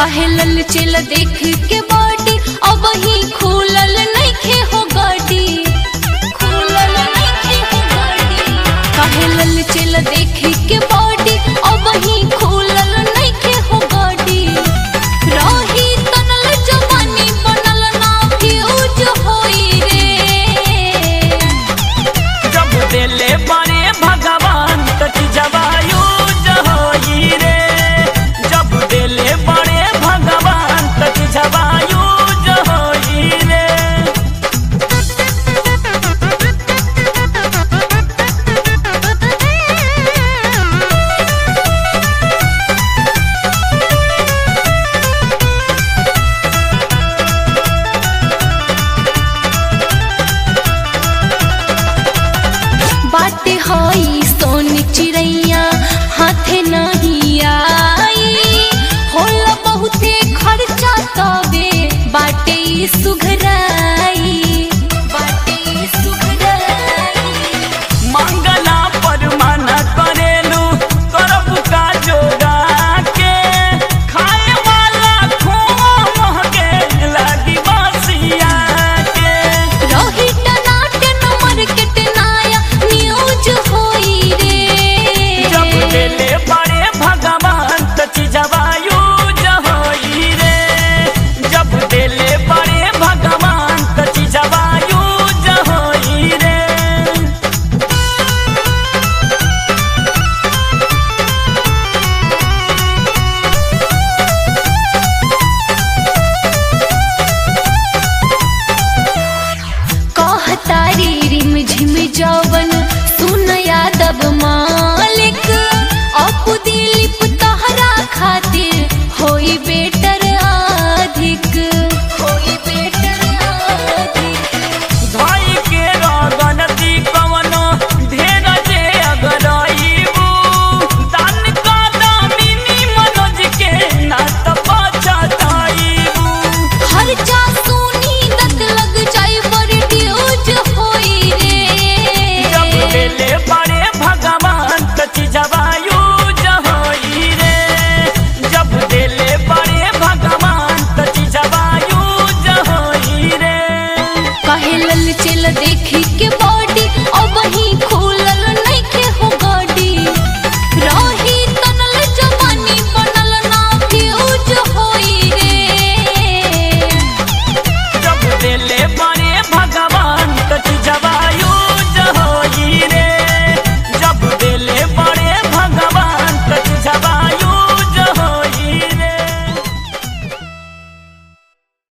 काहे लल चल देख के बाटी अब ही खुलल नइखे हो गाड़ी खुलल नइखे हो गाड़ी काहे लल चल देख के बाटी अब ही खुलल नइखे हो गाड़ी रही तनल जवानी बनल ना फ्यूज होई रे जब देले बड़े भगवान तक जवायु जहोई रे जब देले बड़े भगवान तक जवायु जहोई रे बाटे हई सोन चिड़ैया हाथे नहीं आई होला बहुते खर्चा तबे बाटे ई